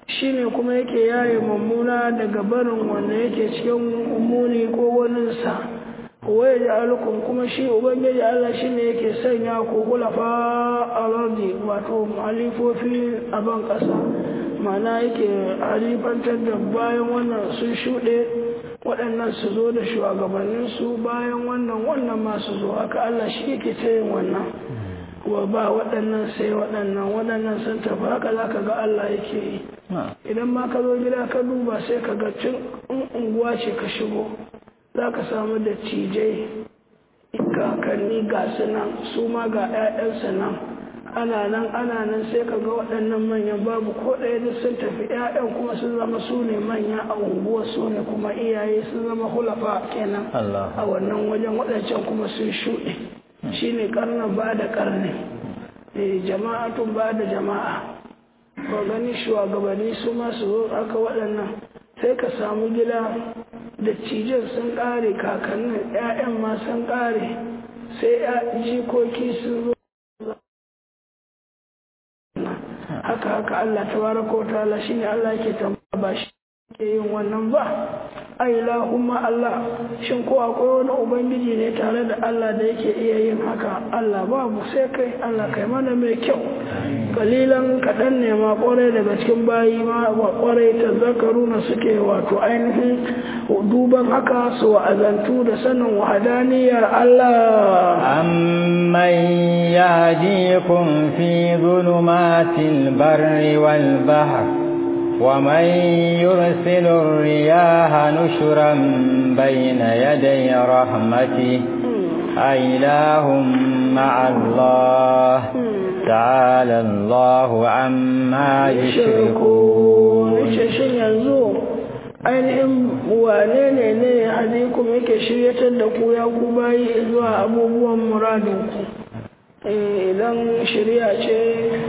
shine kuma yake yaye mummuna daga barin wanda yake cikin muni ko waninsa waye da alukun kuma shi ubangiji Allah shine yake sanya ku kulafa alardi wato halifofi a ban ƙasa ma'ana yake halifantar da bayan wannan sun shuɗe waɗannan su zo da shugabanninsu bayan wannan wannan masu zo haka Allah shi yake ta yin wannan wa ba waɗannan sai waɗannan waɗannan sun tafi haka za ka ga Allah yake yi idan ma ka zo gida ka duba sai ka ga cin unguwa ce ka shigo za ka samu da cijai kakanni ga su nan su ma ga 'ya'yansa nan ana nan ana nan sai ka ga waɗannan manyan babu ko ɗaya da sun tafi 'ya'yan kuma sun zama su ne manya a unguwa su ne kuma iyaye sun zama hulafa kenan a wannan wajen waɗancan kuma sun shuɗe shi ne ƙarnin ba da ƙarni jama'atun ba da jama'a ko gani shugabanni su ma su zo aka waɗannan sai ka samu gida da cijin sun ƙare kakannin 'ya'yan ma sun ƙare sai jikoki sun zo haka haka Allah tabaraka wa ta'ala shine Allah yake tambaya ba shi ke yin wannan ba ai lahumma Allah shin ko akwai wani ubangiji ne tare da Allah da yake iya yin haka Allah babu sai kai Allah kai mana mai kyau kalilan kaɗan ne ma ƙwarai daga cikin bayi ma ƙwarai ta zakaru na suke wato ainihin duban haka su wa'azantu da sanin wahadaniyar Allah amman yahdikum fi zulumatil barri wal bahr ومن يرسل الرياح نشرا بين يدي رحمته أإله مع الله تعالى الله عما يشركون ainihin wane ne ne ya haɗe kuma yake shiryatar da ku ya ku bayi zuwa abubuwan muradinku idan shirya ce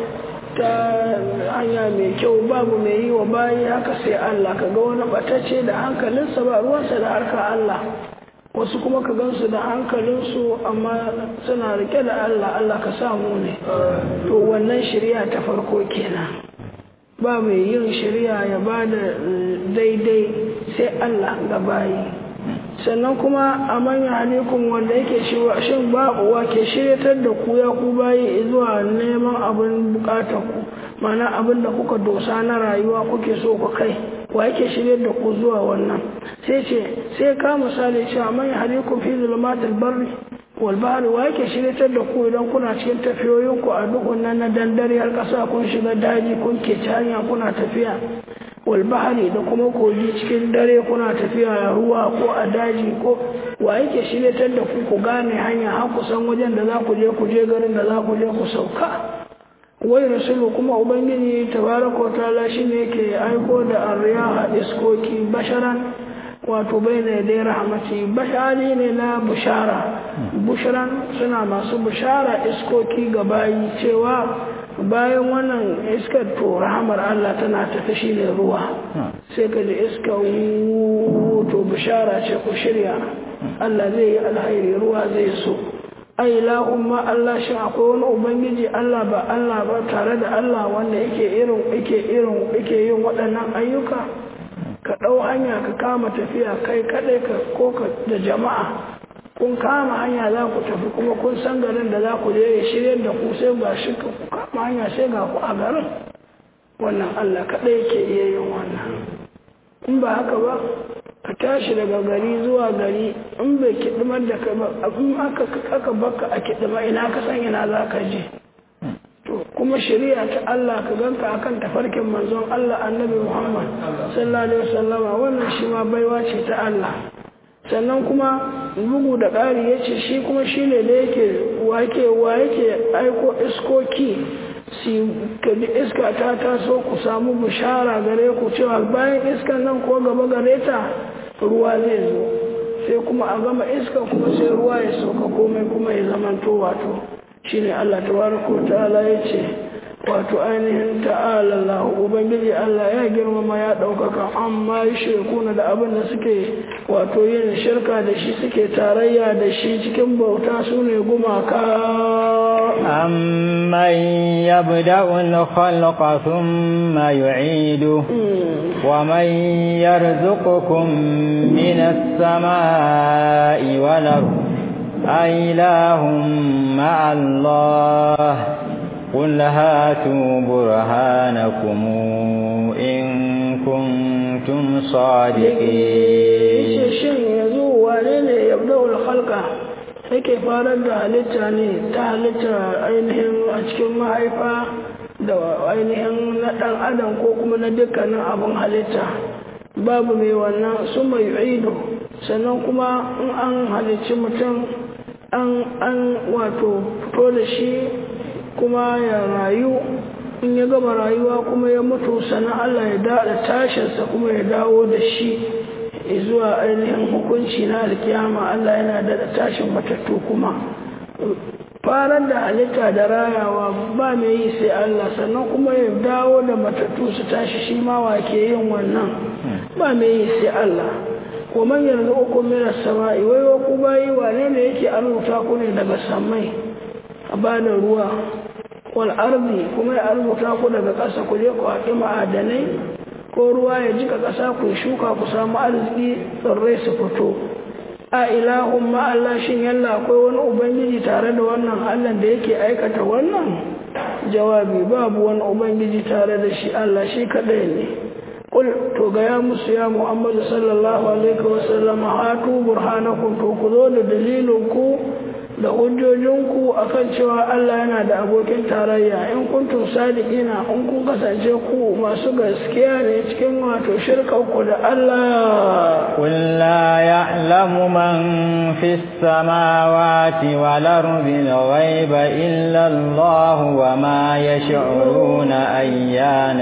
ta hanya mai kyau babu mai yi wa bayi haka sai Allah ka ga wani batacce da hankalinsa ba ruwansa da harkar Allah wasu kuma ka gansu da hankalinsu amma suna rike da Allah Allah ka samu ne to wannan shirya ta farko kenan ba mai yin shirya ya ba da daidai sai Allah ga bayi sannan kuma a manyan halikun wanda yake shin babu wa ke shiryatar da ku ya ku bayi zuwa neman abin bukatar ku mana abin da kuka dosa na rayuwa kuke so ku kai wa yake shiryar da ku zuwa wannan sai ce sai ka misali cewa manyan halikun fi zulumatul barri wal bahri wa yake shiryatar da ku idan kuna cikin tafiyoyin ku a dukkan nan na dandare har kasa kun shiga daji kun ke hanya kuna tafiya walbahari da kuma kogi cikin dare kuna tafiya a ruwa ko a daji ko wa yake shiryatar da ku ku gane hanya har ku san wajen da za ku je ku je garin da za ku je ku sauka wai rasulu kuma ubangiji tabaraka wa ta'ala shine yake aiko da arriyaha iskoki basharan wato baina dai rahmati bashari ne na bushara bushran suna masu bushara iskoki ga bayi cewa bayan wannan iskar to rahamar Allah tana tafi shi ne ruwa sai ka ji iska to bishara ce ku shirya Allah zai yi alhairi ruwa zai so ai lahumma Allah shi akwai wani ubangiji Allah ba Allah ba tare da Allah wanda yake irin yake irin yake yin waɗannan ayyuka ka ɗau hanya ka kama tafiya kai kaɗai ka ko ka da jama'a kun kama hanya za ku tafi kuma kun san garin da za ku je ya shirya da ku sai ga shi ku kama hanya sai ga ku a garin wannan Allah kaɗai ke iya yin wannan in ba haka ba ka tashi daga gari zuwa gari in bai kiɗimar da kai ba in aka aka baka a kiɗima ina ka san ina za ka je to kuma shari'a ta Allah ka ganka akan tafarkin manzon Allah annabi Muhammad sallallahu alaihi wasallama wannan shi ma baiwa ce ta Allah sannan kuma bugu da ƙari ya ce shi kuma shi ne da yake wake wa yake aiko iskoki si kaji iska ta taso ku samu bishara gare ku cewa bayan iskan nan ko gaba gare ta ruwa zai zo sai kuma a gama iska kuma sai ruwa ya sauka komai kuma ya zama to wato shine Allah tabaraka ta'ala ya ce wato ainihin ta'ala Allah ubangiji Allah ya girmama ya ɗaukaka amma yi shirkuna da abin da suke wato yin shirka da shi suke tarayya da shi cikin bauta su ne gumaka أمن يبدأ الخلق ثم يعيده ومن يرزقكم من السماء والأرض أإله مع الله قل هاتوا برهانكم إن كنتم صادقين shin yanzu wane ne yabda'ul khalqa yake farar da halitta ne ta halitta ainihin a cikin mahaifa da ainihin na ɗan adam ko kuma na dukkanin abin halitta babu mai wannan su mai ido sannan kuma in an halicci mutum an an wato fito da shi kuma ya rayu in ya gama rayuwa kuma ya mutu sannan Allah ya daɗa tashinsa kuma ya dawo da shi zuwa ainihin hukunci na alkiyama Allah yana daɗa tashin matattu kuma farar da halitta da rayawa ba mai yi sai Allah sannan kuma ya dawo da matattu su tashi shi ma wa ke yin wannan ba mai yi sai Allah wa man yanzu uku mina sama'i wai wa ku bayi wane ne yake arzuta ku ne daga samai a bada ruwa wal arzi kuma ya arzuta ku daga ƙasa ku je ku haƙi ma'adanai ko ruwa ya jika ƙasa ku shuka ku samu arziki tsirrai su fito a ilahun ma Allah shin yalla akwai wani ubangiji tare da wannan Allah da yake aikata wannan jawabi babu wani ubangiji tare da shi Allah shi kadai ne kul to ga ya musu ya Muhammadu sallallahu alaihi wasallam hatu burhanakum to ku zo da dalilin ku da hujjojinku akan cewa Allah yana da abokin tarayya in kuntum sadiqina in kun kasance ku masu gaskiya ne cikin wato shirkan ku da Allah قل لا يعلم من في السماوات والأرض الغيب إلا الله وما يشعرون أيان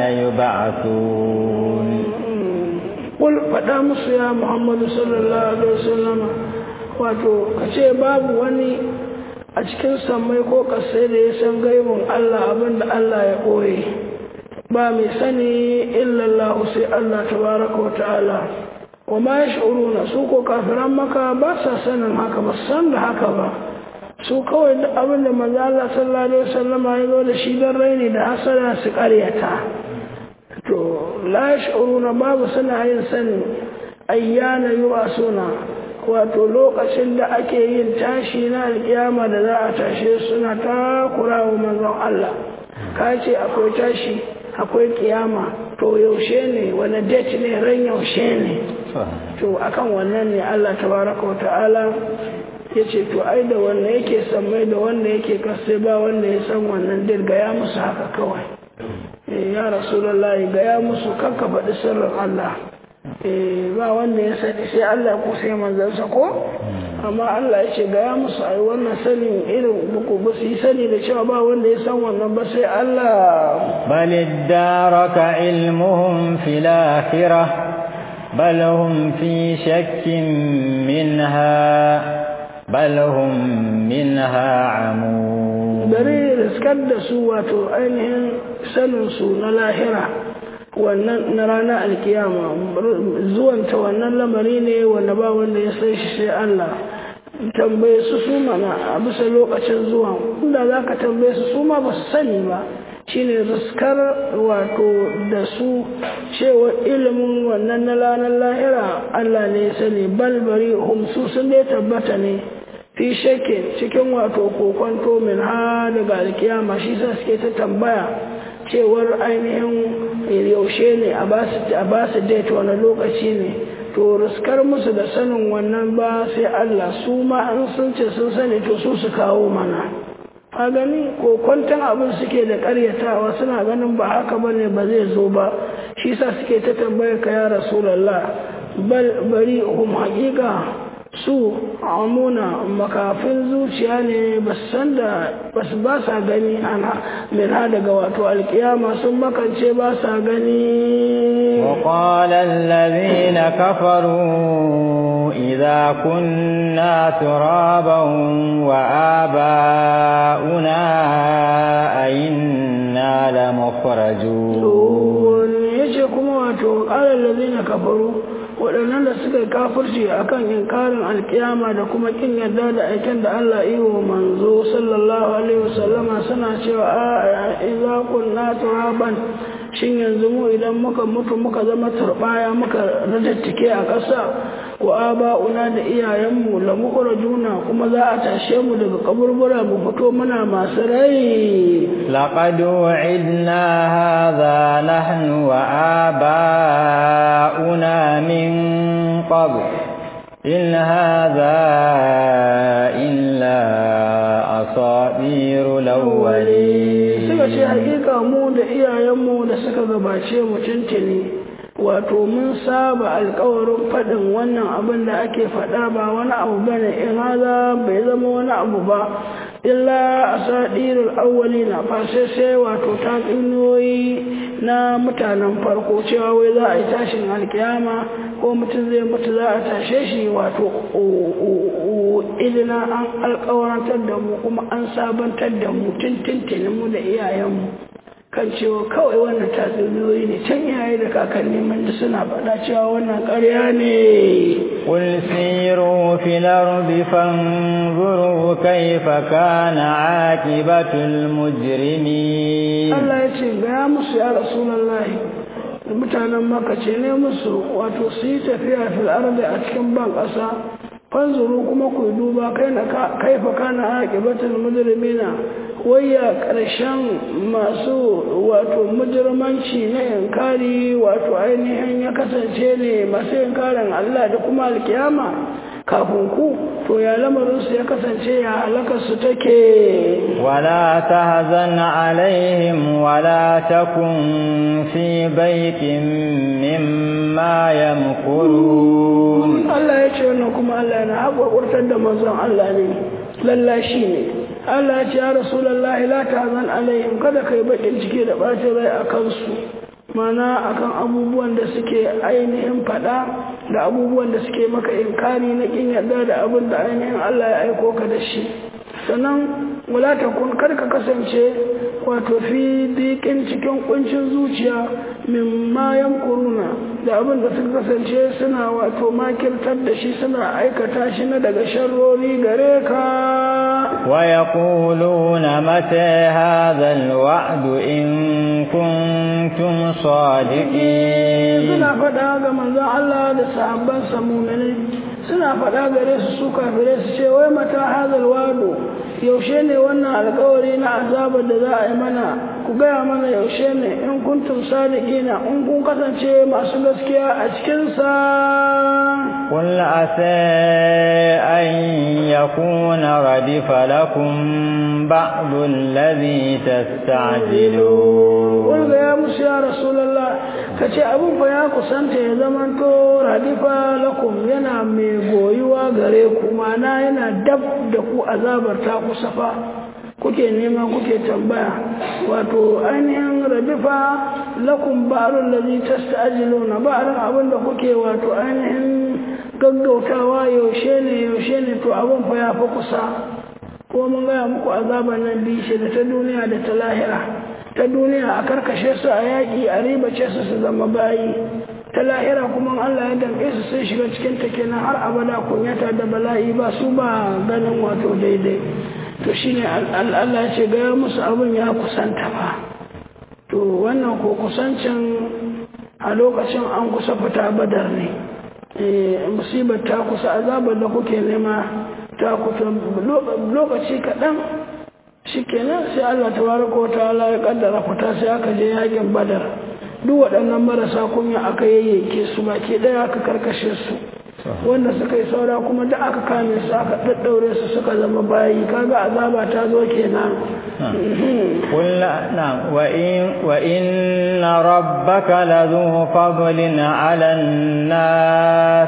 يبعثون قل فدا musu ya Muhammadu sallallahu alaihi wasallam wato kace babu wani a cikin sammai ko kasai da ya san gaibin Allah abinda Allah ya koye ba mai sani illallahu sai Allah tabaraka wa ta'ala wa ma yash'uruna su ko kafiran maka ba sa sanin haka ba san da haka ba su kawai da abin da manzo Allah sallallahu alaihi wasallam ya zo da shi dan raini da hasara su ƙaryata to la yash'uruna babu suna yin sanin ayyana yubasuna wato lokacin da ake yin tashi na alkiyama da za a tashe suna takura wa manzon Allah ka ce akwai tashi akwai kiyama to yaushe ne wani date ne ran yaushe ne to akan wannan ne Allah tabaraka wa ta'ala ya ce to ai da wanda yake sammai da wanda yake kasai ba wanda ya san wannan dir gaya musu haka kawai ya rasulullahi gaya musu kanka faɗi sirrin Allah ba wanda ya sani sai Allah ko sai manzansa ko amma Allah ya ce gaya musu ai wannan sanin irin buku ba su yi sani da cewa ba wanda ya san wannan ba sai Allah بل ادارك علمهم في الآخرة بل هم في شك منها بل هم منها عمون bari riskar da su wato ainihin saninsu na lahira wannan na ranar alkiyama zuwanta wannan lamari ne wanda ba wanda ya san shi sai Allah tambaye su su mana a bisa lokacin zuwa inda za ka tambaye su su ma ba su sani ba shine riskar wato da su cewa ilimin wannan na ranar lahira Allah ne ya sani balbari humsu sun dai tabbata ne fi shakke cikin wato kokonto min ha daga alkiyama shi sa suke ta tambaya cewar ainihin yaushe ne a ba su date wani lokaci ne to riskar musu da sanin wannan ba sai Allah su ma an sun ce sun sani to su su kawo mana a gani ko kwantan abin suke da karyatawa suna ganin ba haka ba ne ba zai zo ba shi sa suke ta tambaya ka ya rasulallah bal bari hum haƙiƙa su amuna makafin zuciya ne ba san da basu ba sa gani ana min ha daga wato alkiyama sun makance ba sa gani وقال الذين كفروا إذا كنا ترابا وآباؤنا أئنا إنا لمخرجون yace kuma wato ƙalar lazina kafaru waɗannan da suka yi kafirci akan inkarin alkiyama da kuma kin yarda da aikin da Allah yi wa manzo sallallahu alaihi wasallama suna cewa a idza kunna turaban shin yanzu mu idan muka mutu muka zama turbaya muka radattike a ƙasa wa aba'una da iyayenmu la juna kuma za a tashe mu daga kaburbura mu fito muna masu rai لقد وعدنا هذا نحن وآباؤنا من قبل إن هذا إلا أساطير الأولين suka ce hakika mu da iyayenmu da suka gabace mu tuntuni wato mun saba alkawarin faɗin wannan abin da ake faɗa ba wani abu bane in haza bai zama wani abu ba illa asadirul awwalina fa sai sai wato tatsuniyoyi na mutanen farko cewa wai za a yi tashin alkiyama ko mutum zai mutu za a tashe shi wato ilina an alkawarantar da mu kuma an sabantar da mu tuntuntuni mu da iyayenmu kan cewa kawai wannan tatsuniyoyi ne can iyaye da kakanni mun suna faɗa cewa wannan ƙarya ne قل سيروا في الأرض فانظروا كيف كان عاقبة المجرمين Allah ya ce gaya musu ya Rasulullahi mutanen maka ce ne musu wato su yi tafiya fil ardi a cikin ban ƙasa fanzuru kuma ku duba kaifa kana aqibatul mujrimina wayya ƙarshen masu wato mujirmanci na inkari wato ainihin ya kasance ne masu inkarin Allah da kuma alkiyama kafin ku to ya lamarinsu ya kasance ya halakarsu take ولا تهزن عليهم ولا تكن في بيت مما يمكرون Allah ya ce wannan kuma Allah yana haƙwaƙwartar da manzon Allah ne lallashi ne Allah ya ce ya Rasulallah la tahzan alaihim kada kai bakin ciki da bacin rai a kansu mana akan abubuwan da suke ainihin faɗa da abubuwan da suke maka inkari na kin yarda da abin da ainihin Allah ya aiko ka da shi sannan wala takun kar ka kasance wato fi dikin cikin kuncin zuciya min mayan kuruna da abin da suka kasance suna wato makirtar da shi suna aikata shi na daga sharrori gare ka ويقولون متى هذا الوعد إن كنتم صادقين suna faɗa ga manzon Allah da sahabban sa mu'minai suna faɗa gare su su kafirai su ce wai mata hazal wado yaushe ne wannan alkawari na azabar da za a yi mana ku gaya mana yaushe ne in kuntum sadiqina in kun kasance masu gaskiya a cikin sa قل عسى أن يكون ردف لكم بعض الذي تستعجلون قل يا موسى يا رسول الله kace abin fa ya kusanta ya zamanto radifa lakum yana mai goyuwa gare ku mana yana dab da ku azabar ta kusa fa kuke nema kuke tambaya wato ainihin radifa lakum ba'rul ladhi tasta'jiluna ba'ran abin da kuke wato ainihin gaggautawa yaushe ne yaushe ne to abin fa ya fa kusa ko mun gaya muku azaban nan bishi da ta duniya da ta lahira ta duniya a karkashe su a yaƙi a ribace su su zama bayi ta lahira kuma Allah ya damƙe su sun shiga cikin ta kenan har abada kunyata da bala'i ba su ba ganin wato daidai to shine Allah ya ce gaya musu abin ya kusanta ba to wannan ko kusancin a lokacin an kusa fita badar ne musibar ta kusa azabar da kuke nema ta kusa lokaci kaɗan shi kenan sai Allah ta baraka wa ta'ala ya kaddara fita sai aka je yakin badar duk waɗannan marasa kunya aka yayyanke su baki ɗaya aka karkashe su wanda suka yi saura kuma da aka kame su aka ɗaɗɗaure su suka zama bayi kaga azaba ta zo kenan قل نعم وإن, وإن ربك لذو فضل على الناس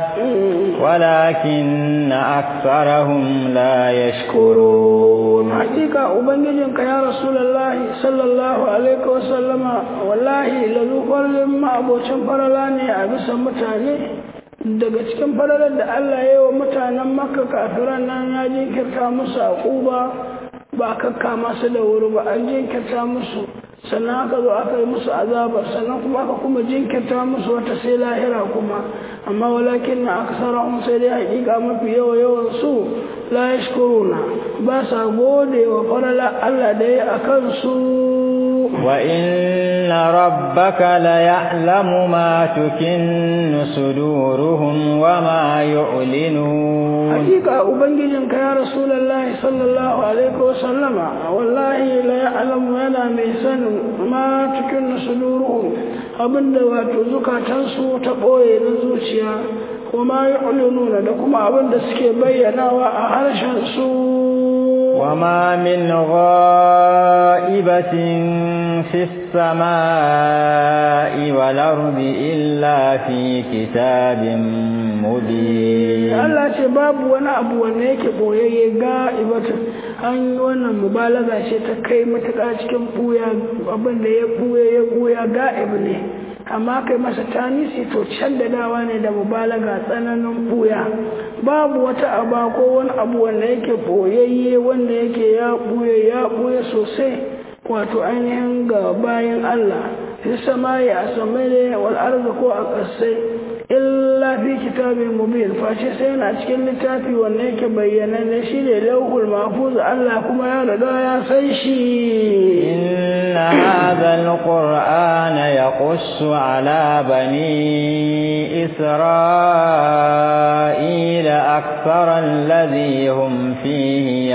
ولكن أكثرهم لا يشكرون حقيقة أبنجنك يا رسول الله صلى الله عليه وسلم والله لذو فضل ما أبو شنفرلاني أبس متاني daga cikin falalar da Allah ya yi wa mutanen makka kafiran nan ya jinkirta musu a ƙuba ba a kakka masu da wuri ba an jinkirta musu sannan aka zo aka yi musu azabar sannan kuma aka kuma jinkirta musu wata sai lahira kuma amma walakin na aksarahum sai dai hakika mafi yawa yawan su la yashkuruna ba sa gode wa farala Allah da ya akan su wa inna rabbaka la ya'lamu ma tukinnu suduruhum wa ma yu'linun hakika ubangijin ka ya rasulullahi sallallahu alaihi wa sallama wallahi la ya'lamu yana mai sanin ma tukinnu suduruhum abinda wato zukatansu ta ɓoye na zuciya kuma ya nuna da kuma abinda suke bayyanawa a harshen su وما من غائبة في السماء والأرض إلا في كتاب مبين Allah ce babu wani abu wanda yake boyayye ga ibata an yi wannan mubalaga ce ta kai matuƙa cikin buya abin da ya buya ya buya ga ne amma kai masa tanisi to can da dawa ne da mubalaga tsananin buya babu wata aba ko wani abu wanda yake boyayye wanda yake ya buya ya buya sosai wato ainihin ga bayan Allah fi samaye a samai wal arzi ko a ƙasai illa fi kitabin mubin face sai yana cikin littafi wanda yake bayyana ne shi ne lauhul mahfuz Allah kuma ya riga ya san shi inna hadha alqur'ana yaqussu ala bani isra'ila akthara alladhi hum fihi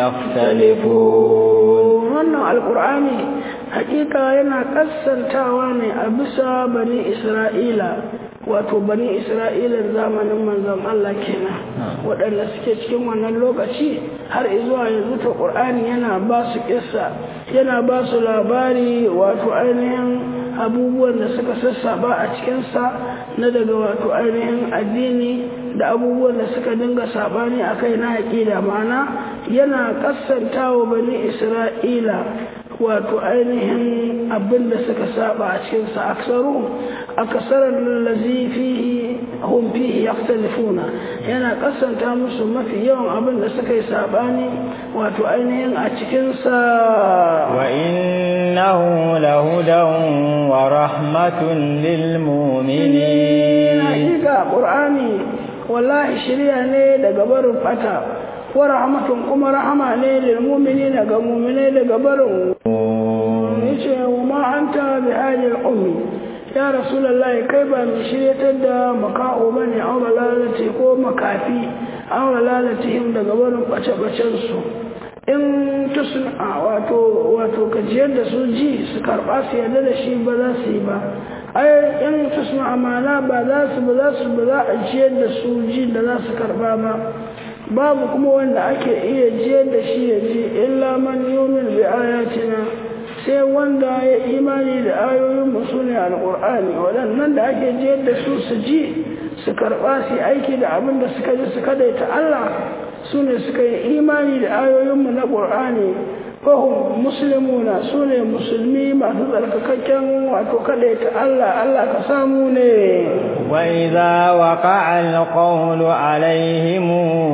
yakhtalifun wannan alqur'ani hakika yana kassantawa ne a bisa bani isra'ila wato bani isra'ila zamanin manzon Allah kenan waɗanda suke cikin wannan lokaci har zuwa yanzu ta ƙur'ani yana ba su ƙissa yana ba su labari wato ainihin abubuwan da suka sassaba a cikinsa na daga wato ainihin addini da abubuwan da suka dinga saɓani a kai na aƙida ma'ana yana ƙassantawa bani isra'ila wato ainihin abin da suka saba a cikinsa aksaru akasarar lallazi fihi hum fihi yaktalifuna yana kasanta musu mafi yawan abin da suka yi sabani wato ainihin a cikinsa wa innahu lahudan wa rahmatun lil mu'minin hakika qur'ani wallahi shirya ne daga barin fata wa rahmatun kuma rahama ne lil mu'minina ga mu'minai daga barin yace wa ma anta bi halil ummi ya rasulullahi kai ba mai shiryatar da maka'o bane an lalati ko makafi an lalatihim daga barin bace-bacen su in tusna wato wato kajiyar da su ji su karba su yarda da shi ba za su yi ba ai in tusna amana ba za su ba za su ba za a jiyar da su ji da za su karba ba babu kuma wanda ake iya jiyar da shi ya ji illa man yumin bi ayatina sai wanda ya imani da ayoyin mu sune alqur'ani waɗannan da ake jiyar da su su ji su karba su aiki da abin da suka ji su kadaita Allah sune suka yi imani da ayoyin mu na qur'ani fahim muslimuna sune musulmi masu tsarkakakken wato kadaita Allah Allah ka samu ne وإذا وقع القول عليهم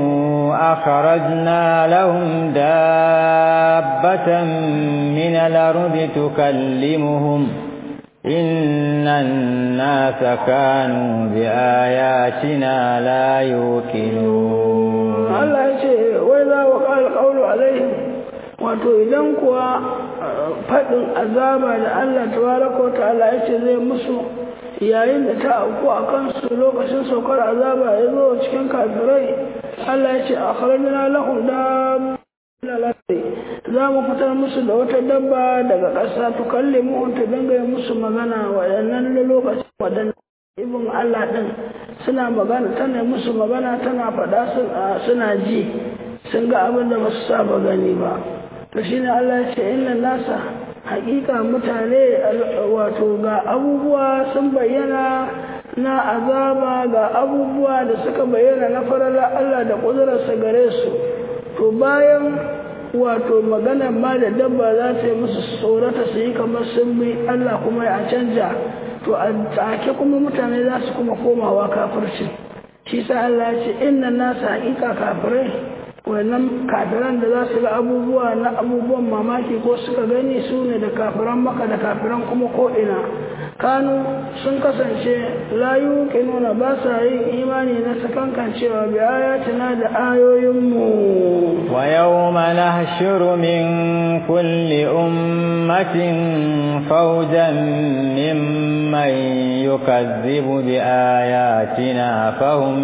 أخرجنا لهم دابة من الأرض تكلمهم إن الناس كانوا بآياتنا لا يوقنون الله يقول وإذا وقع القول عليهم wato idan kuwa faɗin azaba da Allah tabaraka wa ta'ala ya ce zai musu yayin da ta auku a kansu lokacin saukar azaba ya zo cikin kafirai Allah ya ce a kharajna lahum da za mu fitar musu da wata dabba daga ƙasa to kalle mu ta dinga musu magana waɗannan lokacin waɗannan ibn Allah ɗin suna magana tana musu magana tana faɗa suna ji sun ga abin da ba su saba gani ba to shine Allah ya ce inna nasa hakika mutane wato ga abubuwa sun bayyana na azaba ga abubuwa da suka bayyana na farala Allah da ƙudurarsa gare su to bayan wato maganar ma da dabba za ta yi musu tsorata su yi kamar sun bi Allah kuma ya canja to a take kuma mutane za su kuma komawa kafirci shi sa Allah ya ce inna nasa hakika kafirai wannan kafiran da za su ga abubuwa na abubuwan mamaki ko suka gani su ne da kafiran maka da kafiran kuma ko'ina kanu sun kasance layu nuna ba sa yin imani na sakankancewa bi ayatina da ayoyinmu wa yawma nahshuru min kulli ummatin fawjan mimman yukazzibu bi ayatina fahum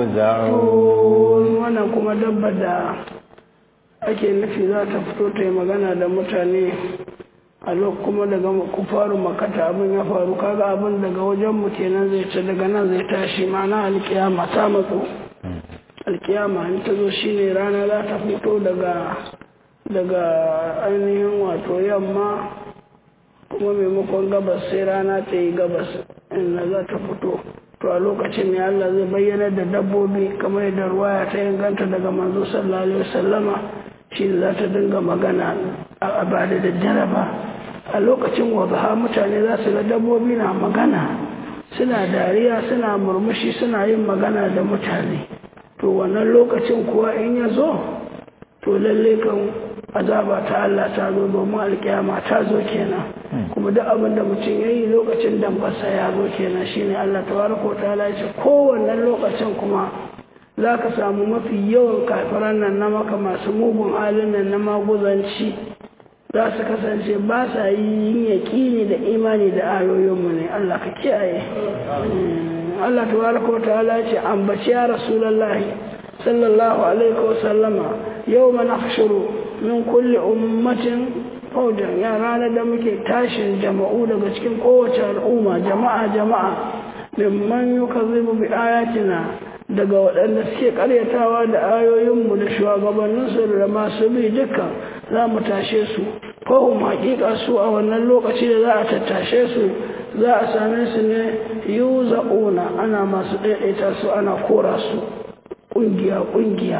yuza'un wannan kuma dabba da ake nufi za ta fito ta yi magana da mutane a lokacin kuma daga kufaru makata abin ya faru kaga abin daga wajen mu kenan zai ce daga nan zai tashi mana alkiyama ta matso alkiyama in ta zo shine rana za ta fito daga daga ainihin wato yamma kuma maimakon gabas sai rana ta yi gabas inda za ta fito to a lokacin ne Allah zai bayyana da dabbobi kamar yadda ruwaya ta inganta daga manzo sallallahu alaihi wasallama shi za ta dinga magana a ba da daddare ba a lokacin wadha mutane za su ga dabbobi na magana suna dariya suna murmushi suna yin magana da mutane to wannan lokacin kuwa in ya zo to lalle kan azaba ta Allah ta zo domin alkiyama ta zo kenan kuma duk abin da mutum ya yi lokacin dambarsa ya zo kenan shine Allah tabaraka ta ya ce kowanne lokacin kuma za ka samu mafi yawan kafiran nan na maka masu mugun halin nan na maguzanci za su kasance ba sa yin yaƙini da imani da ayoyinmu ne Allah ka kiyaye Allah tabaraka wa ta'ala ce ambaci ya rasulullahi sallallahu alaihi wa sallama yawma nahshuru min kulli ummatin fawjan ya ranar da muke tashin jama'u daga cikin kowace al'umma jama'a jama'a mimman yukazzibu bi ayatina daga waɗanda suke ƙaryatawa da ayoyinmu da shugabanninsu da masu bi dukkan za mu tashe su fahim haƙiƙa su a wannan lokaci da za a tattashe su za a same su ne yiwu za'una ana masu ɗaiɗaita su ana kora su ƙungiya-ƙungiya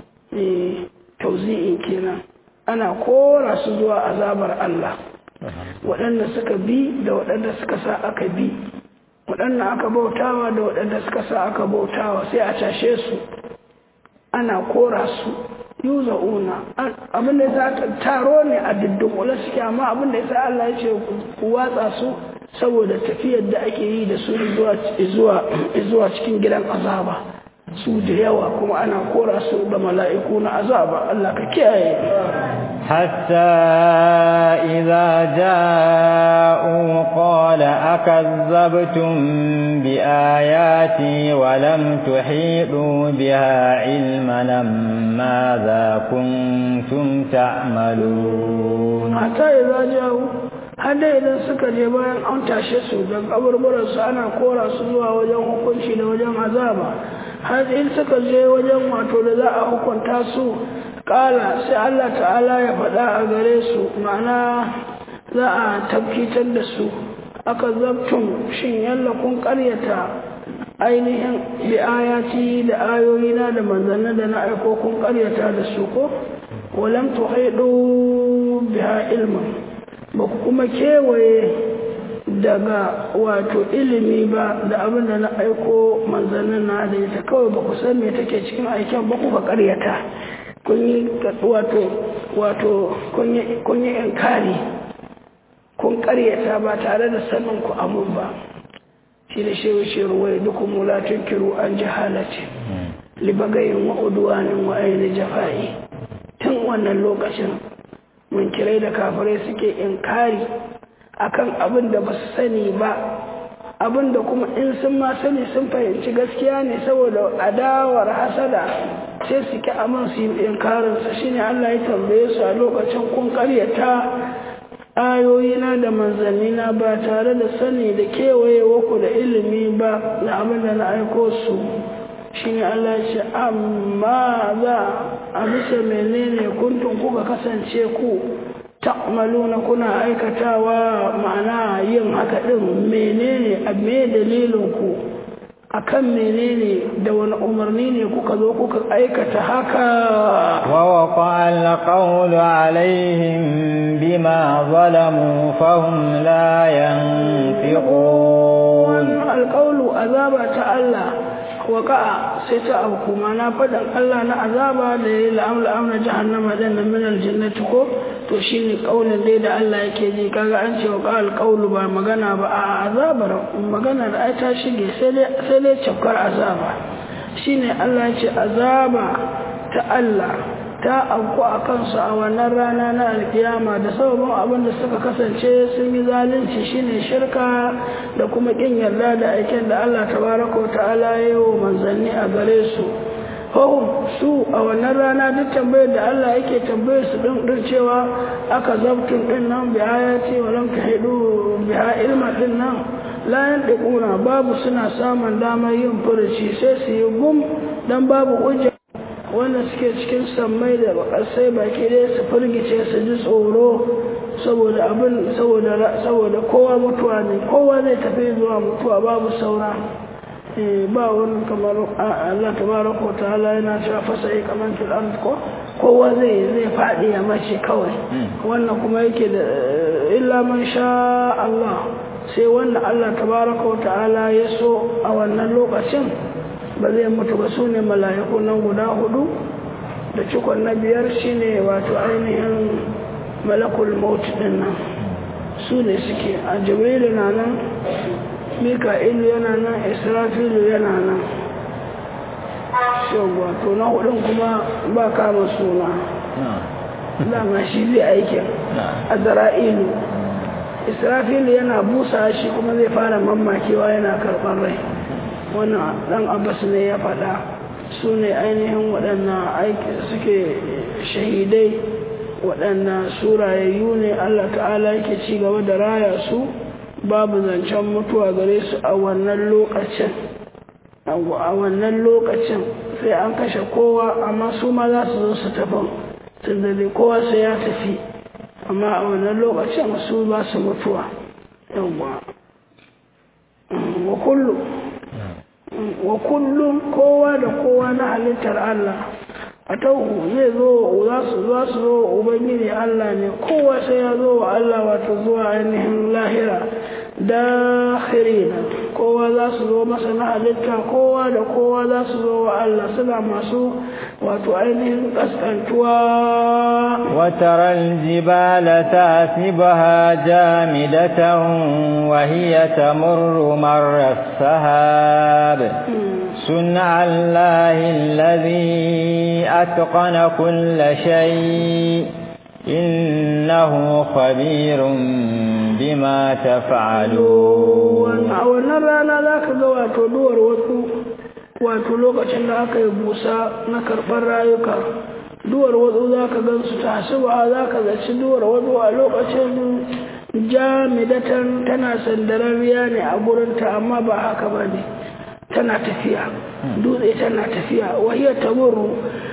tauzi'in kenan ana kora su zuwa azabar Allah waɗanda suka bi da waɗanda suka sa aka bi waɗanda aka bautawa da waɗanda suka sa aka bautawa sai a tashe su ana kora su yuza'una abinda ya sa taro ne a diddukula suke amma abinda ya sa Allah ya ce ku watsa su saboda tafiyar da ake yi da su zuwa cikin gidan azaba su da yawa kuma ana kora su da mala'iku na azaba Allah ka kiyaye حتى إذا جاءوا قال أكذبتم بآياتي ولم تحيطوا بها علما ماذا كنتم تعملون حتى إذا جاءوا hada idan suka je bayan an tashe su da kaburburansu ana kora su zuwa wajen hukunci da wajen azaba har in suka je wajen wato da za a hukunta su kala sai Allah ta'ala ya faɗa a gare su ma'ana za a tabkitar da su aka zabtun shin yalla kun ƙaryata ainihin bi ayati da ayoyina da manzannin da na aiko kun ƙaryata da su ko walam tuhaidu biha ilmin ba ku kuma kewaye daga wato ilimi ba da abin da na aiko manzannin na da ita kawai ba ku san me take cikin aikin ba ku ka ƙaryata kun yi wato wato kun yi inkari kun karyata ba tare da sanin ku amun ba shi da shewa shewa wai duk mulatun kiru an jahalace libagayin wa udwanin wa aini jafa'i tun wannan lokacin mun kirai da kafirai suke inkari akan abin da ba su sani ba abin da kuma in sun ma sani sun fahimci gaskiya ne saboda adawar hasada sai su ki aman su yi inkarinsa shi ne Allah ya tambaye su a lokacin kun karyata ayoyina da manzannina ba tare da sani da kewaye waku da ilimi ba da abin da na aiko su shi ne Allah ya ce amma za a bisa menene kuntun kuka kasance ku ta'maluna kuna aikatawa ma'ana yin haka din menene a me dalilin ku akan menene da wani umarni ne kuka zo kuka aikata haka wa waqa alqawlu alaihim bima zalamu fahum la yanfiqun alqawlu azaba ta Allah waqa'a sai ta auku na faɗin Allah na azaba da yayi la'amla amna jahannama dan nan min aljannati ko to shine kaulin dai da Allah yake ji kaga an ce waqa alqaulu ba magana ba a azabar magana da ai ta shige sai dai sai dai cafkar azaba shine Allah ya ce azaba ta Allah ta auku a kansu a wannan rana na alkiyama da sababin abin da suka kasance sun yi zalunci shine shirka da kuma kin yarda da aikin da Allah tabaraka wa ta'ala ya yi wa manzanni a gare su hum su a wannan rana duk tambayar da Allah yake tambayar su din din cewa aka zabtun din nan bi ayati wa lam tahidu biha ilma din nan la yandiquna babu suna samun damar yin furuci sai su yi gum dan babu hujja wanda suke cikin sammai da bakasai baki dai su firgice su ji tsoro saboda abin saboda saboda kowa mutuwa ne kowa zai tafi zuwa mutuwa babu saura ba wani kamar Allah tabaraka wa ta'ala yana cewa fasai kamar fil ard ko kowa zai zai fadi ya mace kawai wannan kuma yake da illa man sha Allah sai wanda Allah tabaraka wa ta'ala ya so a wannan lokacin ba zai mutu ba su ne mala'iku nan guda hudu da cikon na biyar shine wato ainihin malakul maut din nan su ne suke a jibrilu na nan mika'ilu yana nan israfilu yana nan shagwa to na hudun kuma ba kama suna dama shi zai aikin a zara'ilu israfilu yana busa shi kuma zai fara mammakewa yana karɓar rai wannan dan abbas ne ya faɗa su ne ainihin waɗannan aiki suke shahidai waɗannan surayayyu ne allah ta'ala yake ci gaba da raya su babu zancen mutuwa gare su a wannan lokacin a wannan lokacin sai an kashe kowa amma su ma za su zo su tafi tunda dai kowa sai ya tafi amma a wannan lokacin su ba su mutuwa yawwa wa kullu wa kullum kowa da kowa na halittar Allah a tauhu zai zo za su za su zo ubangiji Allah ne kowa sai ya zo wa Allah wato zuwa ainihin lahira dakhirina kowa za su zo masa na halitta kowa da kowa za su zo wa Allah suna masu wato ainihin kaskantuwa وترى الجبال تحسبها جامدة وهي تمر مر السهاب صنع الله الذي أتقن كل شيء إنه خبير بما تفعلون a wannan rana za ka ga wato duwar wasu wato lokacin da aka yi busa na karɓar rayuka duwar wasu za ka gan su ta hasuwa za ka zaci duwar wasu a lokacin jamidatan tana sandararriya ne a gurinta amma ba haka ba ne tana tafiya dutse tana tafiya wahiyar tamuru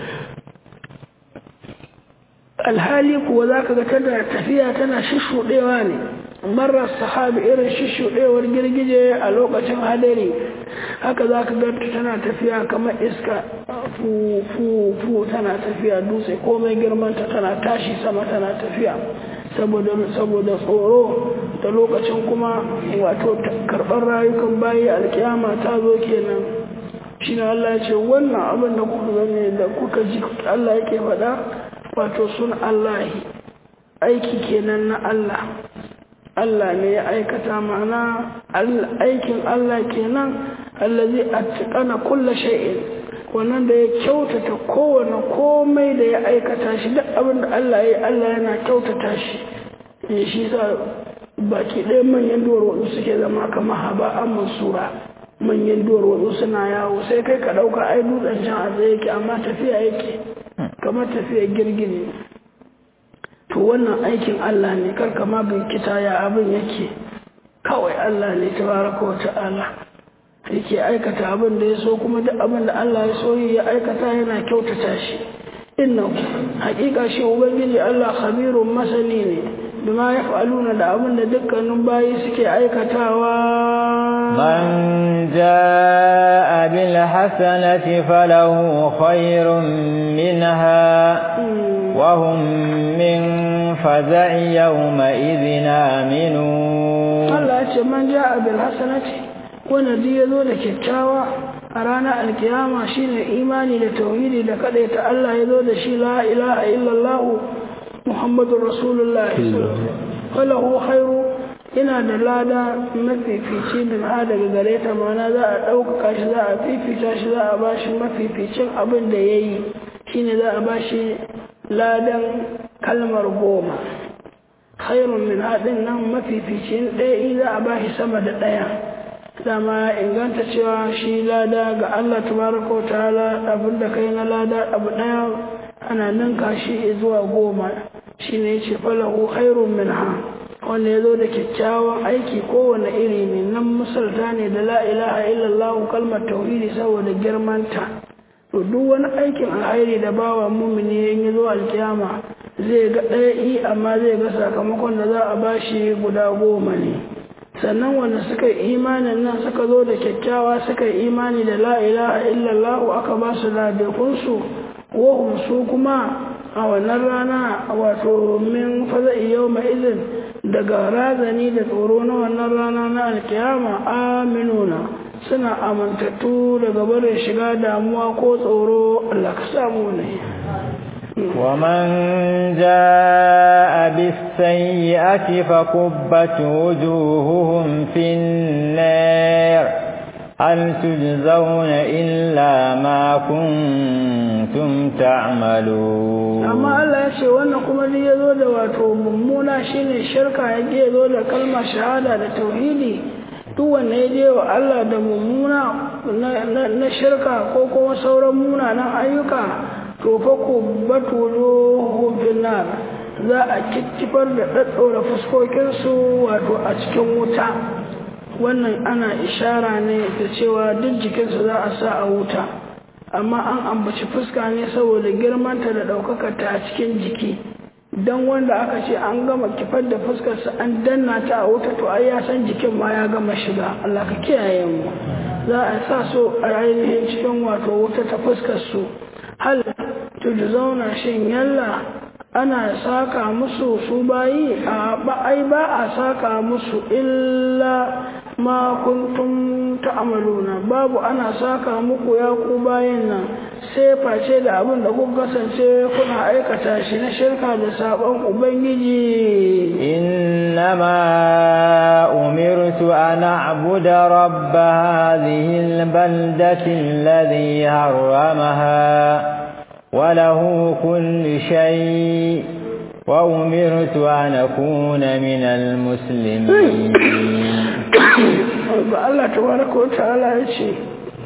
alhali kuwa za ka ga tana tafiya tana shishuɗewa ne marar sahabi irin shishuɗewar girgije a lokacin hadari haka za ka ganta tana tafiya kamar iska fu fu fu tana tafiya dutse komai girmanta tana tashi sama tana tafiya saboda tsoro da lokacin kuma wato karɓar rayukan bayi alkiyama ta zo kenan shi Allah ya ce wannan abin da kuka gane da kuka ji Allah yake faɗa wato sun Allah aiki kenan na Allah Allah ne ya aikata mana aikin Allah kenan allazi atqana kulla shay'in wannan da ya kyautata kowane komai da ya aikata shi duk abin da Allah ya yi Allah yana kyautata shi ne shi sa baki ɗaya manyan duwar wasu suke zama kamar haba an mansura manyan duwar wasu suna yawo sai kai ka ɗauka ai dutsen can a tsaye yake amma tafiya yake kamar tafiya girgini to wannan aikin Allah ne kar kama binkita ya abin yake kawai Allah ne tabaraka wa ta'ala yake aikata abin da ya so kuma duk abin da Allah ya so ya aikata yana kyautata shi inna hakika shi ubangiji Allah khabirun masani ne bima yaf'aluna da abin da dukkanin bayi suke aikatawa man jaa bil hasanati falahu khairun minha wa hum min faza'i yawma idhin aminun Allah ya ce man jaa bil hasanati wanda duk ya zo da kyakkyawa a ranar alkiyama shine imani da tauhidi da ta Allah ya zo da shi la ilaha illallah muhammadur rasulullah falahu khairu yana da lada mafifici min ha daga gare ta mana za a ɗaukaka shi za a fifita shi za a bashi mafificin abin da ya yi shine za a bashi ladan kalmar goma khairun min haɗin nan mafificin ɗaya za a bashi sama da ɗaya dama ya inganta cewa shi lada ga Allah tabaraka wa ta'ala abin da kai na lada abu ɗaya ana ninka shi zuwa goma shine yace falahu khairun min ha wanda ya zo da kyakkyawan aiki kowane iri ne nan misalta ne da la ilaha illallah kalmar tauhidi saboda girmanta to duk wani aikin alhairi da bawa mumini ya zo alkiyama zai ga ɗaya i amma zai ga sakamakon da za a bashi guda goma ne sannan wanda suka yi imanin nan suka zo da kyakkyawa suka yi imani da la ilaha illallah aka ba su ladakunsu wahum su kuma a wannan rana wato min faza'i yau mai izin daga razani da tsoro na wannan rana na alkiyama aminuna suna amintattu daga barin shiga damuwa ko tsoro Allah ka samu ne ومن جاء بالسيئة فكبت وجوههم في النار هل تجزون إلا ما كنتم تعملون amma Allah ya ce wannan kuma duk ya zo da wato mummuna shine shirka ya je zo da kalmar shahada da tauhidi duk wanda ya je wa Allah da mummuna na shirka ko kuma sauran munanan ayyuka to fa ku batulo finnar za a kittifar da ɗaɗɗora fuskokinsu wato a cikin wuta wannan ana ishara ne da cewa duk jikinsu za a sa a wuta amma an ambaci fuska ne saboda girmanta da ɗaukakarta a cikin jiki don wanda aka ce an gama kifar da fuskarsa an danna ta a wuta to ai ya san jikin ma ya gama shiga Allah ka kiyaye mu za a sa su a ainihin cikin wato wuta ta fuskar su hal zauna shin yalla ana saka musu su bayi a ba ai ba a saka musu illa ma kuntum ta'maluna babu ana saka muku ya ku bayin nan sai face da abin da kuka kasance kuna aikata shi na shirka da sabon ubangiji innama umirtu an a'budu rabb hadhihi albaldati alladhi harramaha وله كل شيء وأمرت أن أكون من المسلمين Allah tabaraka wa ta'ala ya ce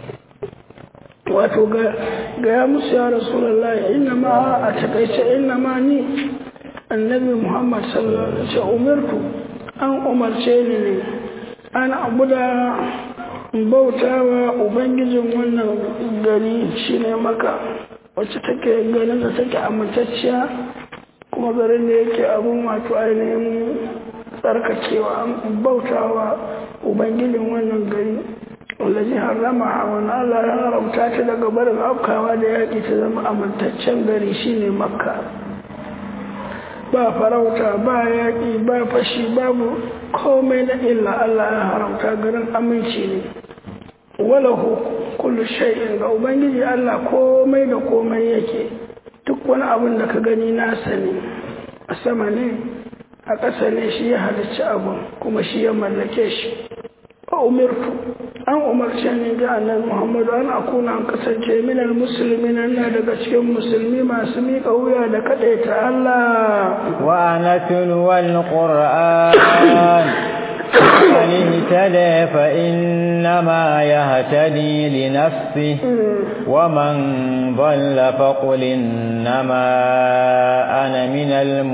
wato ga ya musu ya rasulullahi inna ma a takaice inna ma ni annabi Muhammad sallallahu alaihi wasallam umirtu an umarce ni ne an abuda bautawa ubangijin wannan gari shine maka wacce take ganin da take amintacciya kuma garin da yake abun wato ainihin tsarkakewa bautawa ubangijin wannan gari wallazi harrama a wani Allah ya haramta ta daga barin afkawa da yaƙi ta zama amintaccen gari shine makka ba farauta ba yaƙi ba fashi babu komai na illa Allah ya haramta garin aminci ne walahu kullu shay'in ga ubangiji Allah komai da komai yake duk wani abin da ka gani nasa ne a sama ne a ƙasa ne shi ya halicci abin kuma shi ya mallake shi a umirtu an umarce ni ga annabi Muhammadu an akuna an kasance minal musulmi na daga cikin musulmi masu miƙa wuya da kaɗaita Allah wa anatulu wal qur'an من اهتدى فإنما يهتدي لنفسه ومن ضل فقل إنما أنا من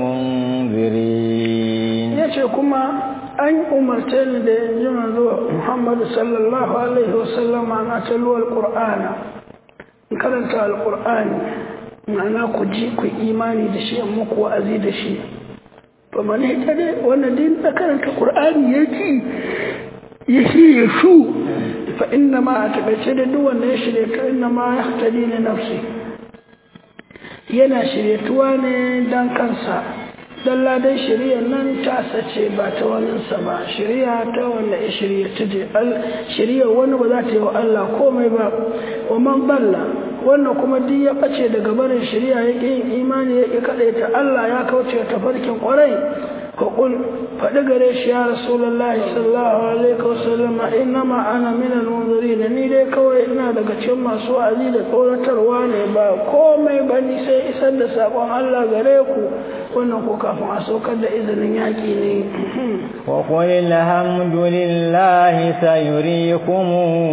المنذرين يشكما أن أمرتني لإنجم محمد صلى الله عليه وسلم أن أتلو القرآن كرنت القرآن ma'ana ku ji ku imani da shi muku wa'azi da shi to mane ita dai wannan din da karanta qur'ani yake ya shirye su fa inna ma a takaice da duk wanda ya shirye ka inna ma ya hatari ne nafsi yana shiryetuwa ne dan kansa dan ladan shari'a nan ta sace ba ta waninsa ba shari'a ta wanda ya shari'a ta je shari'a wani ba za ta yi wa Allah komai ba wa man balla wannan kuma duk ya bace daga barin shari'a ya yin imani ya ƙi ta Allah ya kauce ta farkin ƙwarai ka kul faɗi gare shi ya rasulullahi sallallahu alaihi wasallam innama ana min al-munzirin ni dai kawai ina daga cikin masu wa'azi da tsoratarwa ne ba komai ba ni sai isar da sakon Allah gare ku wannan ko kafin a saukar da izinin yaƙi ne wa qul alhamdulillahi sayuriikum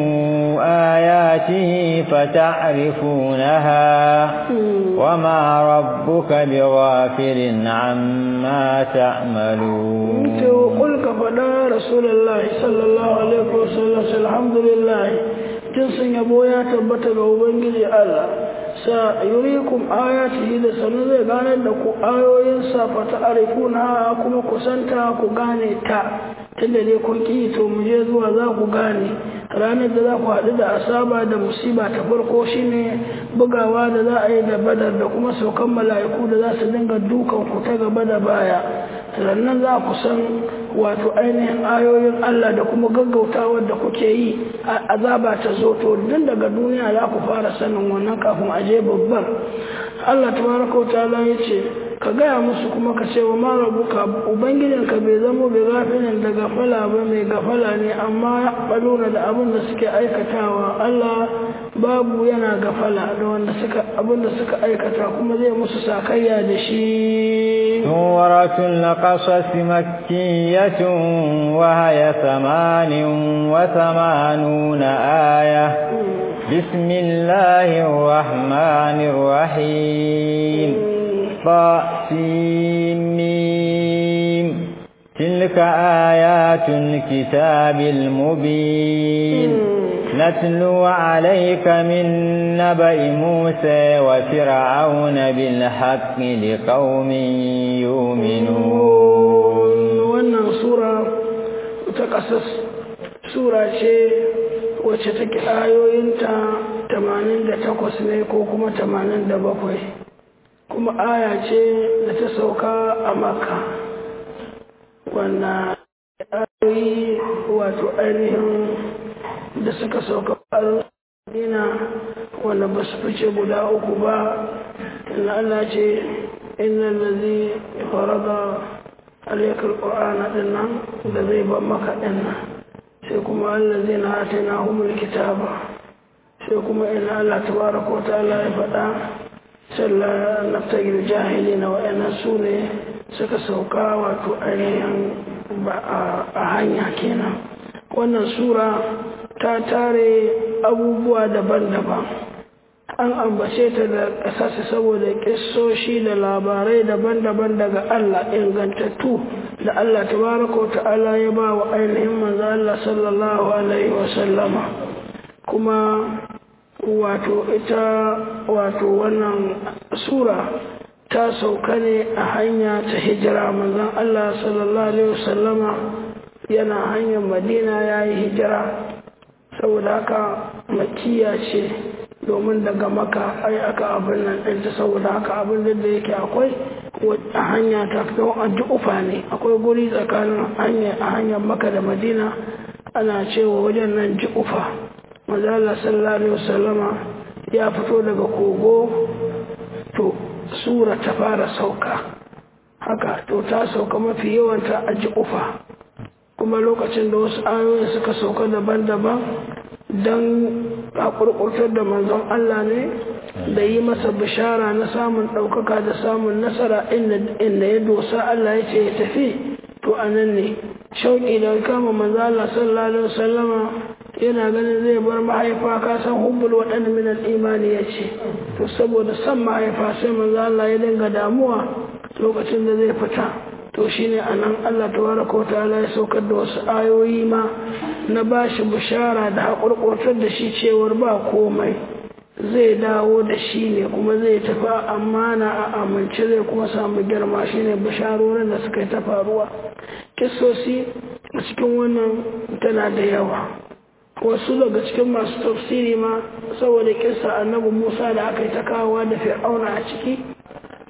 ayatihi fata'rifunaha wa ma rabbuka bighafilin amma ta'malun to qul ka fada rasulullahi sallallahu alaihi wasallam alhamdulillah jinsin yabo ya tabbata ga ubangiji Allah sa yurikum ayatihi da sanu zai ganar da ku ayoyinsa fa ta'rifuna kuma ku santa ku gane ta tunda dai kun ki to mu je zuwa za ku gane ranar da za ku haɗu da asaba da musiba ta farko shine bugawa da za a yi da badar da kuma saukan mala'iku da za su dinga dukan ku ta gaba da baya sannan za ku san wato ainihin ayoyin Allah da kuma gaggautawa da kuke yi azaba ta zo to tun daga duniya za ku fara sanin wannan kafin a je babbar Allah tabaraka wa ta'ala ya ce ka gaya musu kuma ka ce wa marabuka ubangijinka bai zamo bai gafinin da gafala ba mai gafala ne amma ya baluna da abin da suke aikatawa Allah babu yana gafala da wanda suka abin da suka aikata kuma zai musu sakayya da shi سورة القصص مكية وهي ثمان وثمانون آية بسم الله الرحمن الرحيم طاسمين تلك آيات الكتاب المبين نتلو عليك من نبأ موسى وفرعون بالحق لقوم يؤمنون wannan sura ta ƙasas sura ce wacce take ayoyinta 88 ne ko kuma 87 kuma aya ce da ta sauka a makka wannan ayoyi wato ainihin da suka sauka dina wanda ba su fice guda uku ba tunda Allah ce inna lazi farada alaikar ƙwa'ana ɗin nan da zai ban maka ɗin nan sai kuma Allah zai na hata na humul kitaba sai kuma ina Allah tabaraka wa ta'ala ya faɗa sallah naftagil jahili na wa'annan su ne suka sauka wato ainihin ba a hanya kenan wannan sura ta tare abubuwa daban-daban an ambace ta da ƙasashe saboda ƙisoshi da labarai daban-daban daga Allah ingantattu da Allah tabaraka wa ta'ala ya ba wa ainihin manzo Allah sallallahu alaihi wa sallama kuma wato ita wato wannan sura ta sauka ne a hanya ta hijira manzon Allah sallallahu alaihi wa sallama yana hanyar Madina ya yi hijira saboda haka makiya ce domin daga maka ai aka abin nan ɗinta saboda haka abin da yake akwai a hanya ta don an ji ufa ne akwai guri tsakanin hanya a hanyar maka da madina ana cewa wajen nan ji ufa mazala sallallahu alaihi wasallama ya fito daga kogo to sura ta fara sauka haka to ta sauka mafi yawanta a ji ufa kuma lokacin da wasu ayoyin suka sauka daban-daban don haƙurƙurtar da manzon Allah ne da yi masa bishara na samun ɗaukaka da samun nasara inda ya dosa Allah ya ce ya tafi to a nan ne shauƙi da kama manzon Allah sallallahu alaihi wasallama yana ganin zai bar mahaifa ka san hubbul waɗanda min imani ya ce to saboda san mahaifa sai manzon Allah ya dinga damuwa lokacin da zai fita to shine anan Allah tabaraka wa ta'ala ya saukar da wasu ayoyi ma na bashi bishara da haƙurƙurtar da shi cewar ba komai zai dawo da shi ne kuma zai tafi amana a amince zai kuma samu girma shine bisharorin da suka yi ta faruwa kisosi a cikin wannan tana da yawa wasu daga cikin masu tafsiri ma saboda kisa annabi musa da aka yi ta kawowa da fir'auna a ciki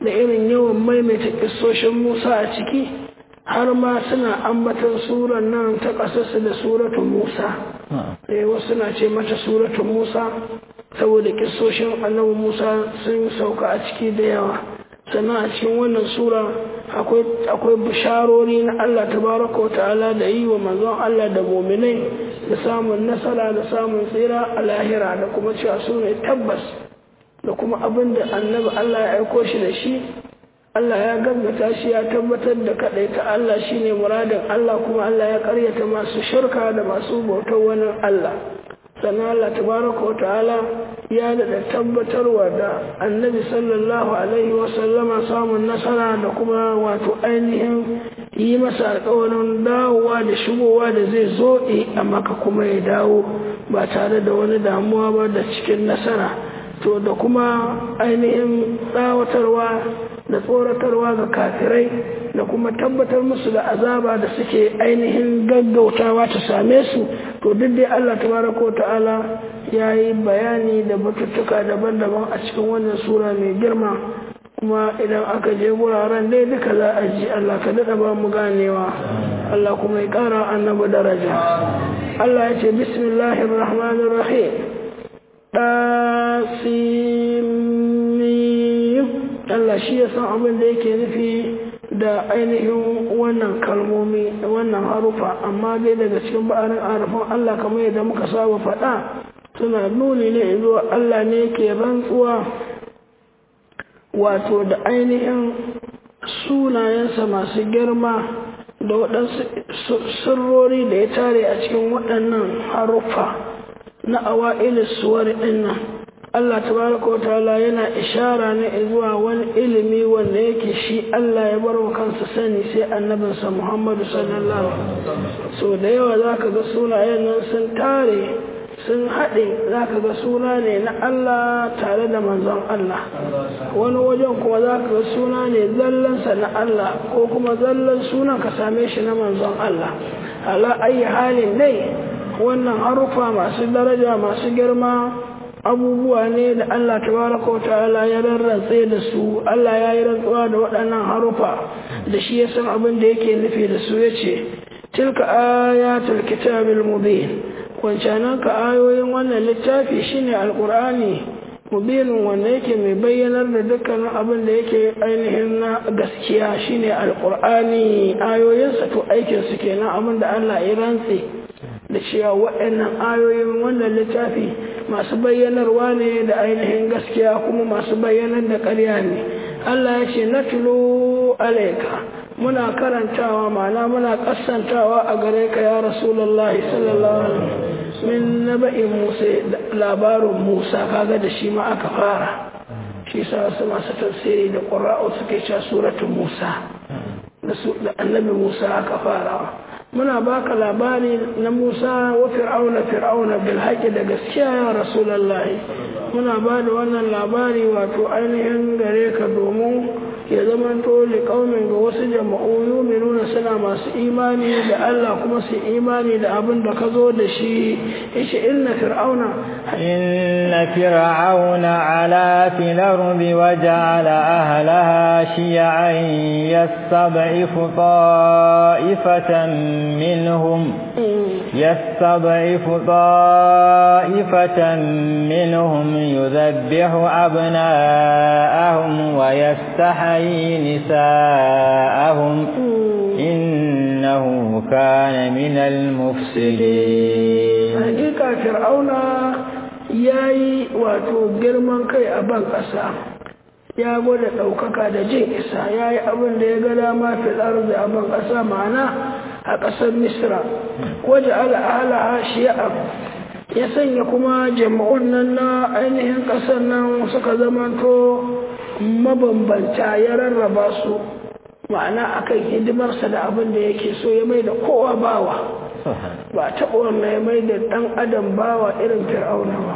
da irin yawan maimaita kissoshin musa a ciki har ma suna ambatan surar nan ta ƙasarsu da suratun musa eh wasu na ce mata suratun musa saboda kissoshin annabi musa sun sauka a ciki da yawa sannan a cikin wannan sura akwai bisharori na Allah tabaraka wa ta'ala da yi wa manzon Allah da muminai da samun nasara da samun tsira a lahira da kuma cewa su ne tabbas da kuma abin da annabi Allah ya aiko shi da shi Allah ya gaggata shi ya tabbatar da kadai ta Allah shine muradin Allah kuma Allah ya karyata masu shirka da masu bautar wani Allah sannan Allah tabaraka wa ta'ala ya daɗa tabbatarwa da annabi sallallahu alaihi wasallama samun nasara da kuma wato ainihin yi masa alkawarin dawowa da shigowa da zai zo a maka kuma ya dawo ba tare da wani damuwa ba da cikin nasara to da kuma ainihin tsawatarwa da tsoratarwa ga kafirai da kuma tabbatar musu da azaba da suke ainihin gaggautawa ta same su to duk dai Allah tabaraka ta'ala ya yi bayani da batuttuka daban-daban a cikin wannan sura mai girma kuma idan aka je wuraren dai duka za a ji Allah ka daɗa ba mu ganewa Allah kuma ya ƙara annabi daraja Allah ya ce bismillahir rahmanir rahim ɗasimim Allah shi ya san abin da yake nufi da ainihin wannan kalmomi wannan harufa amma dai daga cikin ba'arin harufan Allah kamar yadda muka saba faɗa suna nuni ne zuwa Allah ne ke rantsuwa wato da ainihin sunayensa masu girma da waɗansu sirrori da ya tare a cikin waɗannan haruffa na awa'ilis suwar ɗinnan Allah tabaraka wa ta'ala yana ishara ne zuwa wani ilimi wanda yake shi Allah ya bar wa kansa sani sai annabinsa Muhammadu sallallahu alaihi so da yawa zaka ga sunayen nan sun tare sun haɗe zaka ga suna ne na Allah tare da manzon Allah wani wajen kuma zaka ga suna ne zallansa na Allah ko kuma zallan sunan ka same shi na manzon Allah ala ayi halin dai wannan harufa masu daraja masu girma abubuwa ne da Allah tabaraka wa ta'ala ya rarratse da su Allah ya yi rantsuwa da waɗannan harufa da shi ya san abin da yake nufi da su yace tilka ayatul kitabil mubin wancanan ka ayoyin wannan littafi shine alqur'ani mubinin wanda yake mai bayyanar da dukkanin abin da yake ainihin na gaskiya shine alqur'ani ayoyinsa to aikin su kenan abin da Allah ya rantse da cewa waɗannan ayoyin wannan littafi masu bayyanarwa ne da ainihin gaskiya kuma masu bayyanar da ƙarya ne Allah ya ce natulu alaika muna karantawa ma'ana muna kasantawa a gare ka ya rasulullahi sallallahu alaihi min naba'in musa labarin musa kaga da shi ma aka fara shi sa wasu masu tafsiri da ƙura'u suke cewa suratun musa da annabi musa aka fara muna baka labari na Musa wa Fir'auna Fir'auna bil haqqi da gaskiya ya Rasulullah muna ba da wannan labari wato ainihin gare ka domin ya zama to li qaumin ga wasu jama'u yu'minuna suna masu imani da Allah kuma su imani da abin da ka zo da shi yace inna fir'auna inna fir'auna ala fil ardi wa ja'ala ahlaha shi'an yastab'ifu ta'ifatan منهم يستضعف طائفة منهم يذبح أبناءهم ويستحيي نساءهم إنه كان من المفسدين حقيقة فرعون yayi wato girman kai a ban ƙasa ya gwada ɗaukaka da jin isa ya yi abin da ya ga dama fil arzi a ban ƙasa ma'ana a ƙasar misra waje al'ala shi'a ya sanya kuma jama'un nan na ainihin ƙasar nan suka zamanto mabambanta ya rarraba su ma'ana akan hidimarsa da abin da yake so ya mai da kowa bawa ba taɓa wannan ya mai da ɗan adam bawa irin fir'auna ba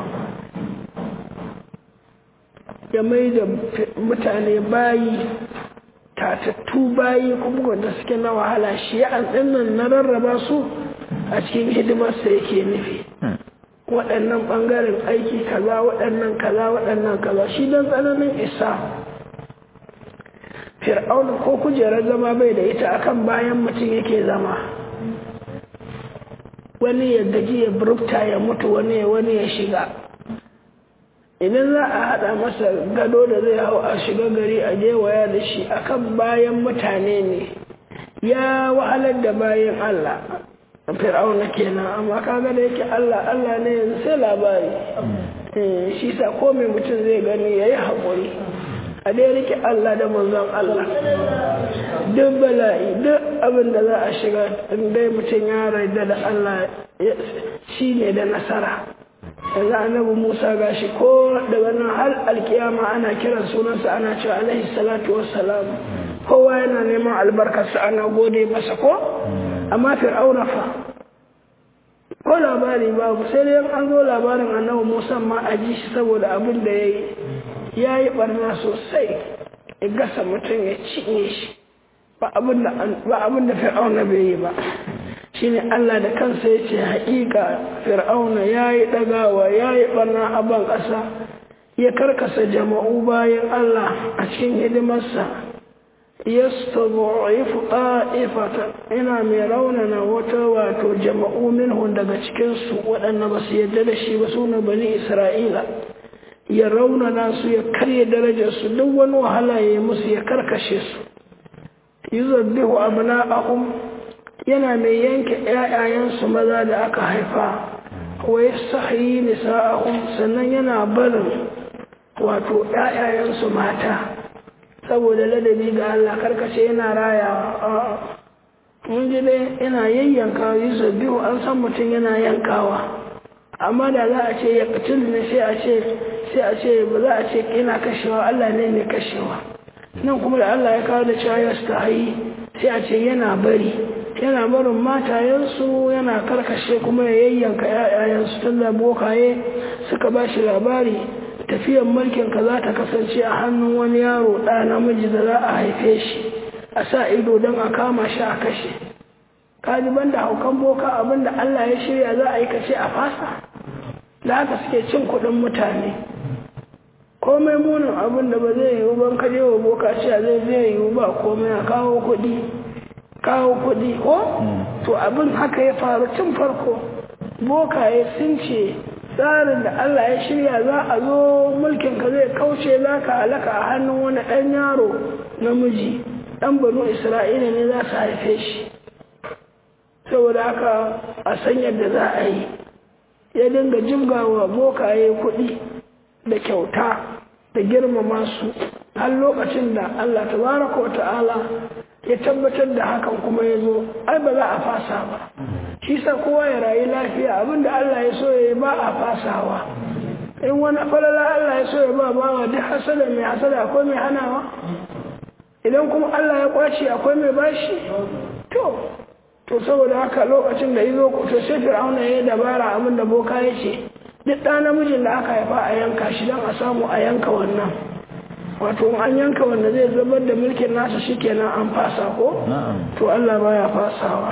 ya mai da mutane bayi tatattu bayi kuma wanda suke na wahala shi ya nan na rarraba su a cikin hidimarsa yake nufi waɗannan ɓangaren aiki kaza waɗannan kaza waɗannan kaza shi don tsananin isa fir'auna ko kujerar zama bai da ita akan bayan mutum yake zama wani ya gaji ya burukta ya mutu wani wani ya shiga idan za a haɗa masa gado da zai hau a shiga gari a waya da shi akan bayan mutane ne ya wahalar da bayan Allah fir'auna kenan amma kaga da yake Allah Allah ne yanzu sai labari shi sa ko mai mutum zai gani yayi haƙuri a dai rike Allah da manzon Allah duk bala'i duk abin da za a shiga dai mutum ya raida da Allah shi ne da nasara yanzu annabi Musa gashi ko daga nan har alkiyama ana kiran sunansa ana cewa alaihi salatu wassalam kowa yana neman albarkarsa ana gode masa ko amma fir'auna fa ko labari babu sai dai an zo labarin annabi Musa ma a ji shi saboda abin da ya yi ya yi barna sosai ya gasa mutum ya cinye shi ba abin da fir'auna bai yi ba shi ne Allah da kansa ya ce haƙiƙa fir'auna ya yi ɗagawa ya yi barna a ban ƙasa ya karkasa jama'u bayan Allah a cikin hidimarsa yastabu'ifu ta'ifatan ina mai raunana wata wato jama'u minhum daga cikin su waɗanda ba su yadda da shi ba suna bani Isra'ila ya raunana su ya karya darajar su duk wani wahala ya yi musu ya karkashe su yuzabbihu abna'ahum yana mai yanke ƴaƴayen su maza da aka haifa wa yastahyi nisa'ahum sannan yana barin wato ƴaƴayen su mata saboda ladabi ga Allah karkace yana rayawa mun ji dai yana yayyanka yusuf biyu an san mutum yana yankawa amma da za a ce ya katil ne sai a ce sai a ce ba za a ce ina kashewa Allah ne mai kashewa nan kuma da Allah ya kawo da cewa ya stahi sai a ce yana bari yana barin matayensu yana karkashe kuma ya yayyanka ƴaƴayensu tun da bokaye suka ba shi labari tafiyar mulkin ka za ta kasance a hannun wani yaro ɗa namiji da za a haife shi a sa ido don a kama shi a kashe kaji banda haukan boka abinda Allah ya shirya za a yi kace a fasa da haka suke cin kuɗin mutane komai munin abin da ba zai yiwu ban kaje wa boka cewa zai zai yiwu ba komai a kawo kuɗi kawo kuɗi ko to abin haka ya faru tun farko bokaye sun ce tsarin da Allah ya shirya za a zo mulkin ka zai kauce laka alaka a hannun wani ɗan yaro namiji ɗan banu isra'ila ne za su haife shi saboda haka a san yadda za a yi ya dinga jimgawa bokaye kuɗi da kyauta da girmama su har lokacin da Allah tabaraka wa ta'ala ya tabbatar da hakan kuma ya zo ai ba za a fasa ba shi sa kowa ya rayu lafiya abinda Allah ya so ya ba a fasawa in wani falala Allah ya so ya ba bawa duk hasada mai hasada akwai mai hanawa idan kuma Allah ya kwace akwai mai bashi to to saboda haka lokacin da yazo to sai Fir'auna ya dabara abin da boka ya ce duk ɗan namijin da aka haifa a yanka shi don a samu a yanka wannan wato an yanka wanda zai zubar da mulkin nasa shikenan an fasa ko to Allah baya fasawa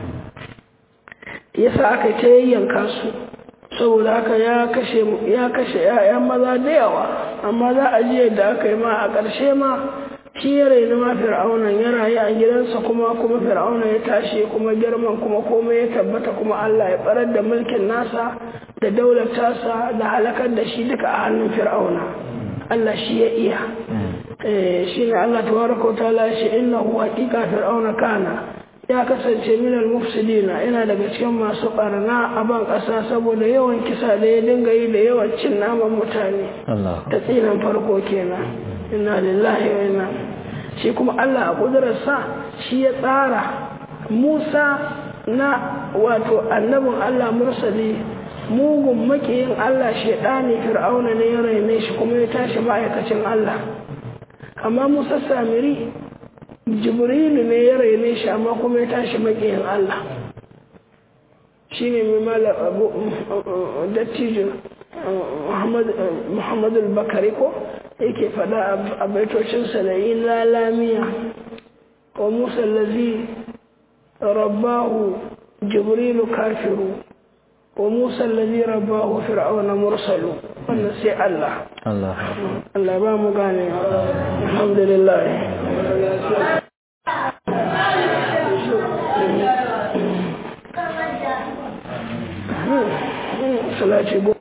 yasa aka ta yayyanka su saboda haka ya kashe ya kashe ƴaƴan maza da yawa amma za a ji yadda aka yi ma a ƙarshe ma shi ya raini ma fir'aunan ya rayu a gidansa kuma kuma fir'auna ya tashi kuma girman kuma komai ya tabbata kuma Allah ya barar da mulkin nasa da daular tasa da halakar da shi duka a hannun fir'auna Allah shi ya iya shi ne Allah tabaraka wa ta'ala shi innahu haqiqa fir'auna kana ya kasance minal mufsidina yana daga cikin masu barna a ban ƙasa saboda yawan kisa da ya dinga yi da yawan cin naman mutane ta tsinan farko kenan inna lillahi wa inna shi kuma Allah a kudurarsa shi ya tsara Musa na wato annabin Allah mursali mugun makiyin Allah shaidani fir'auna ne ya raine shi kuma ya tashi ma'aikacin Allah amma Musa Samiri jibrilu ne ya raine shi amma kuma ya tashi makiyin Allah shi ne mai mala abu dattijo muhammadu bakari ko yake fada a baitocinsa da yi lalamiya wa musa lazi rabbahu jibrilu kafiru wa musa allazi rabbahu fir'auna mursalu wannan sai Allah Allah Allah ba mu gane alhamdulillah salati